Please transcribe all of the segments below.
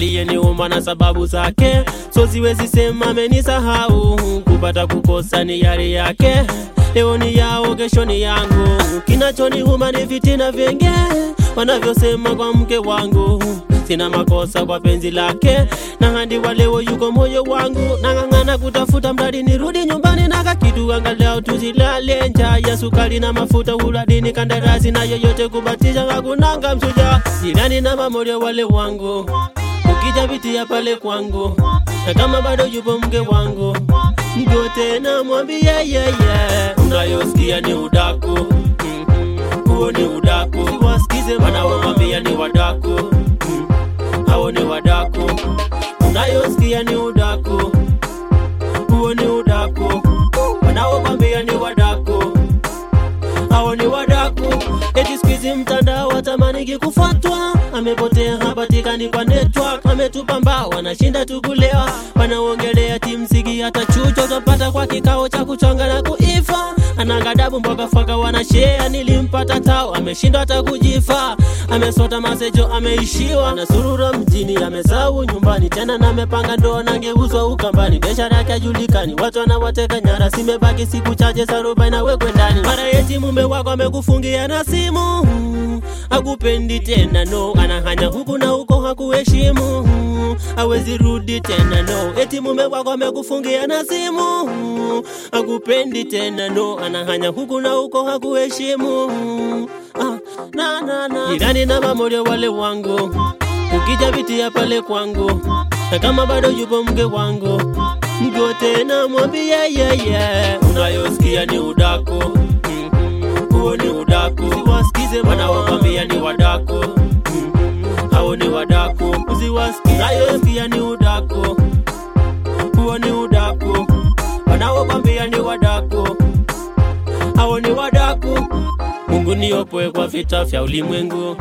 aliyeniumba na sababu zake, so siwezi sema amenisahau. Kupata kukosa ni yari yake, leo ni yao, kesho ni yangu. Kinachoniuma ni vitina vyenge wanavyosema kwa mke wangu. Sina makosa kwa penzi lake, na hadi wa leo yuko moyo wangu. Nang'ang'ana kutafuta mradi nirudi nyumbani, naka kitu angalau tuzilale. Njaa ya sukari na mafuta, uradini kandarasi na yoyote kubatisha, hakunanga msuja jirani na mamorio wale wangu ukija pitia pale kwangu, na kama bado yupo mke wangu, ndio tena mwambie yeye, unayosikia ni udaku Mhm. huo ni udaku, wasikize wanaomwambia ni wadaku Mhm. hao ni wadaku, unayosikia ni udaku, huo ni udaku, wanaokwambia ni wadaku hao ni wadaku. Eti siku hizi mtandao watamaniki kufuatwa, amepotea hapatikani kwa network, ametupa mbao, anashinda tukulewa, wanaongelea timsigi hata chucho utapata kwa kikao cha kuchonga na kuifa, anagadabu mboga faka wanashea, nilimpata tao, ameshindwa hata kujifa, amesota masejo, ameishiwa na surura mjini, amesahau nyumbani tena, na amepanga ndoa nangeuzwa ukambani, biashara yake hajulikani, watu wanawateka nyara, simebaki siku chache sarubai na wekwe ndani, mara eti mume wako amekufungia na simu akupendi tena no, anahanya huku na huko hakuheshimu, awezi rudi tena no, eti mume wako amekufungia na simu akupendi tena no, anahanya huku na huko hakuheshimu. Ah, na, na, na. Jirani na mamorio wale wangu, ukija vitia pale kwangu, na kama bado yupo mke wangu, mgo tena mwambie yeye, unayosikia ni udaku Mhm. huo ni udaku, wasikize wanaokwambia ni wadaku Mhm. hao ni wadaku, usiwasikize unayosikia ni udaku, huo ni udaku, wanaokwambia ni wadaku hao ni wadaku. Mungu niopoe kwa vita vya ulimwengu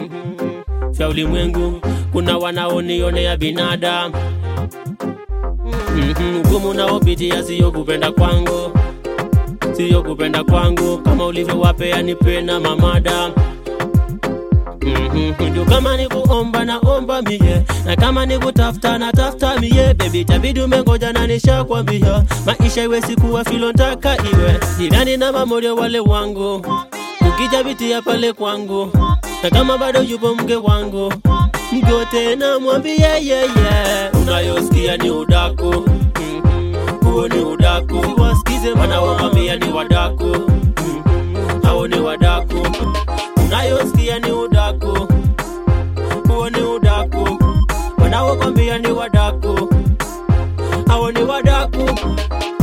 Mhm. vya ulimwengu, kuna wanaonionea binadamu Mhm, ugumu naopitia siyo kupenda kwangu, siyo kupenda kwangu, kama ulivyowapea nipe na mamada Mhm, ndio kama ni kuomba naomba mie, na kama ni kutafuta na tafuta mie, baby tabidi umengoja na nishakwambia, maisha iwe sikuwa filo ntaka iwe jirani na mamorio wale wangu, ukija vitia pale kwangu, na kama bado yupo mke wangu, mgo tena mwambie yeye, unayosikia ni udaku Mhm, huo ni udaku, wasikize wanaokwambia ni wadaku Mhm, hao ni wadaku unayosikia ni udaku, huo ni udaku, wanaokwambia ni wadaku, hao ni wadaku.